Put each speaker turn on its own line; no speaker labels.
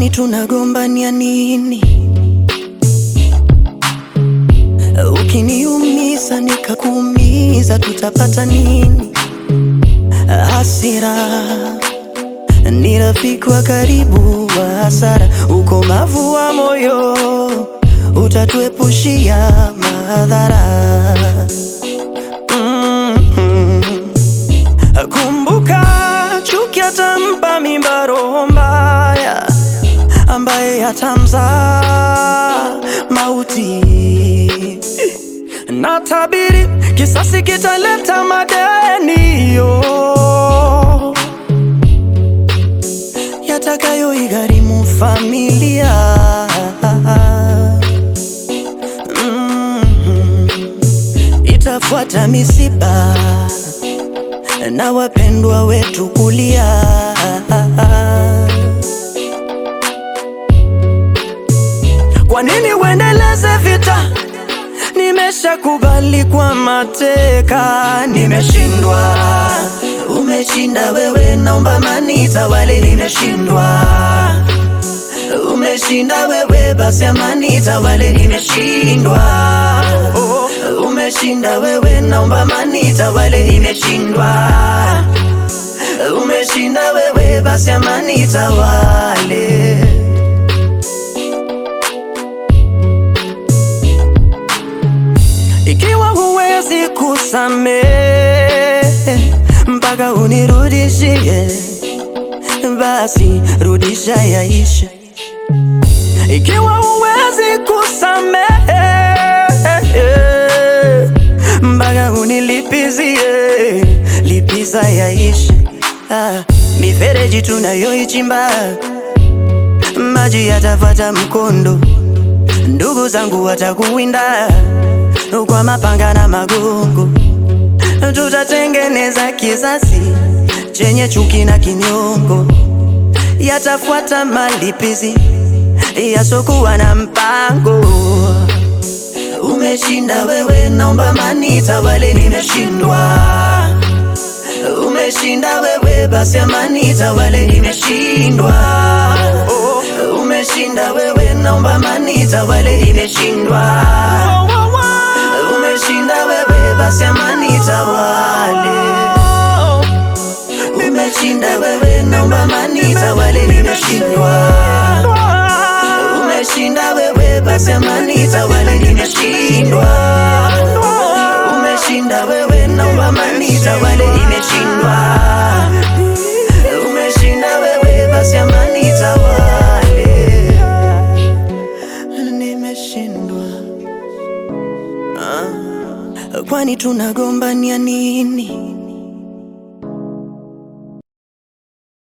Kwani tunagombania nini? Ukiniumiza nikakuumiza, tutapata nini? Hasira ni rafiki wa karibu wa hasara. Ukomavu wa moyo utatuepushia madhara. Mhm. Kumbuka, chuki atampa mimba roho mbaya, ambaye atamzaa mauti. Na tabiri kisasi kitaleta madeni yo yatakayoigharimu familia. Mhm. Itafuata misiba na wapendwa wetu kulia. Kwa nini uendeleze vita? Nimeshakubali kwa mateka, nimeshindwa. Umeshinda wewe, naomba amani itawale. Nimeshindwa. Umeshinda wewe, basi amani itawale. Nimeshindwa. Oh, umeshinda wewe, naomba amani itawale. Nimeshindwa. Umeshinda wewe, basi amani itawale. Ikiwa huwezi kusamehe mpaka unirudishie, basi rudisha yaishe. Ikiwa huwezi kusamehe mpaka unilipizie, lipiza yaishe. Ah, mifereji tunayoichimba maji yatafuata mkondo, ndugu zangu watakuwinda kwa mapanga na magongo, tutatengeneza kizazi chenye chuki na kinyongo, yatafuata malipizi yasokuwa na mpango. Umeshinda wewe, naomba amani itawale. Nimeshindwa. Umeshinda wewe, basi amani itawale. Nimeshindwa. Oh, umeshinda wewe, naomba amani itawale. Nimeshindwa. Umeshinda wewe, basi amani itawale. Umeshinda wewe, naomba amani itawale. Nimeshindwa. Umeshinda wewe, basi amani itawale. Nimeshindwa. Umeshinda wewe, naomba amani itawale. Nimeshindwa. Umeshinda wewe, basi amani itawale. Nimeshindwa. Ah, kwani tunagombania nini?